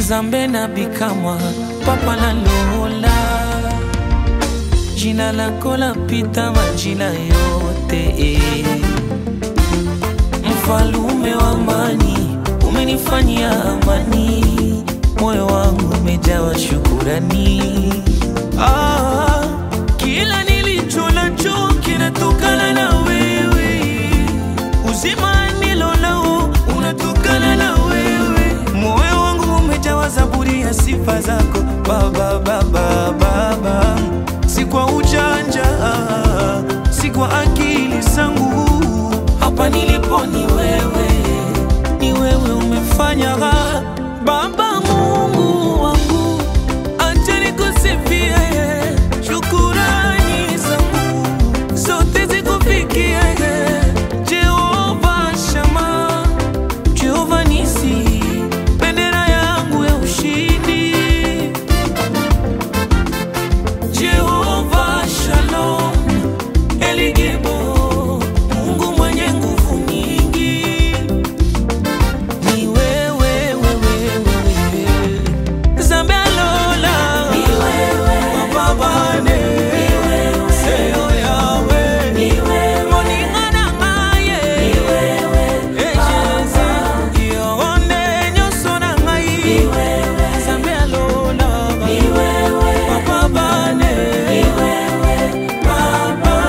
Nzambe na bikamwa papa na lola jina lako lapita majina yote eh. Mfalume wa amani umenifanyia amani, moyo wangu umejawa shukurani. Ah, kila nilicho nacho kinatokana na wewe, uzima nilonao unatokana na wewe, moyo wangu umejawa zaburi ya sifa zako Baba, Baba, Baba, si kwa ujanja, si kwa akili zangu, hapa nilipo ni wewe, ni wewe umefanya Baba Mungu wangu, acha nikusifie, shukurani zangu zote zikufikie, Jehova Shama, Jehova Nisi, bendera yangu ya ushindi, Jehova Shalom, Eligebo, Mungu mwenye nguvu nyingi ni wewe, wewe, wewe. Nzambe alola. Mapambane. Seyo yawe. Moninga na ngaye. Ejeza. Yonde nyonso na ngai. Nzambe alola. Mapambane. Papa.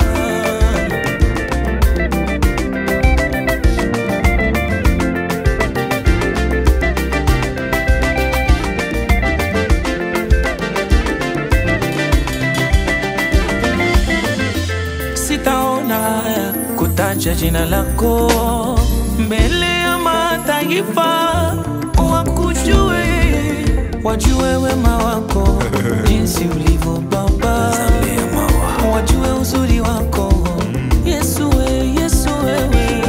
sitaona haya kutaja jina lako mbele ya mataifa, wakujue, wajue wema wako jinsi ulivyo Baba, wajue uzuri wako Yesu, we, Yesu wewe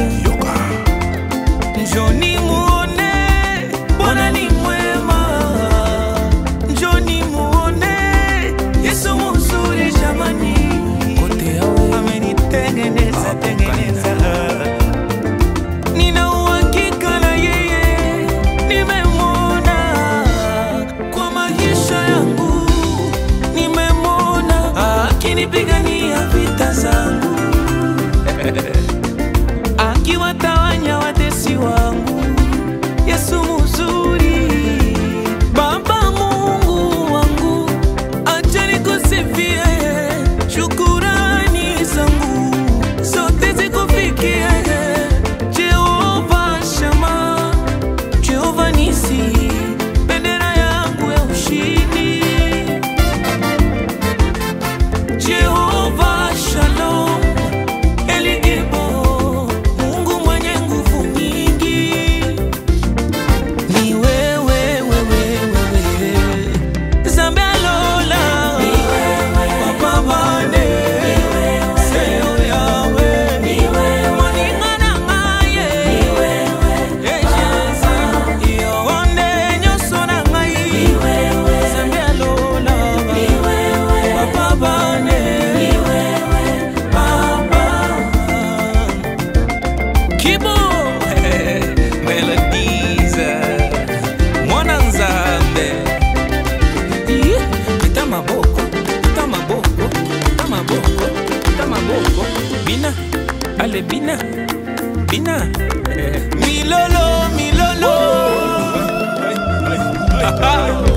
Njoni muone Bwana ni mwema, njoni muone Yesu mzuri jamani, kote yawe amenitengeneza tengeneza. Nina uhakika na yeye, nimemwona kwa maisha yangu, nimemwona akinipigania vita zangu akiwatawanya watesi wangu. Yesu mzuri, Baba Mungu wangu, acha nikusifie, shukurani zangu zote zikufikie. Jehova Shama, Jehova Nisi, bendera yangu ya ushindi Jehova Shalom, Eligebo, Mungu mwenye nguvu nyingi. Ni wewe, wewe, wewe. Nzambe alola. Mapambane. Seyo yawe. Moninga na ngaye. Ejeza. Yonde nyonso na ngai. Nzambe alola. Mapambane. Papa. Kibo Melodies Mwana Nzambe Ih, Pita maboko Pita maboko Pita maboko Pita maboko Bina Ale bina Bina Milolo Milolo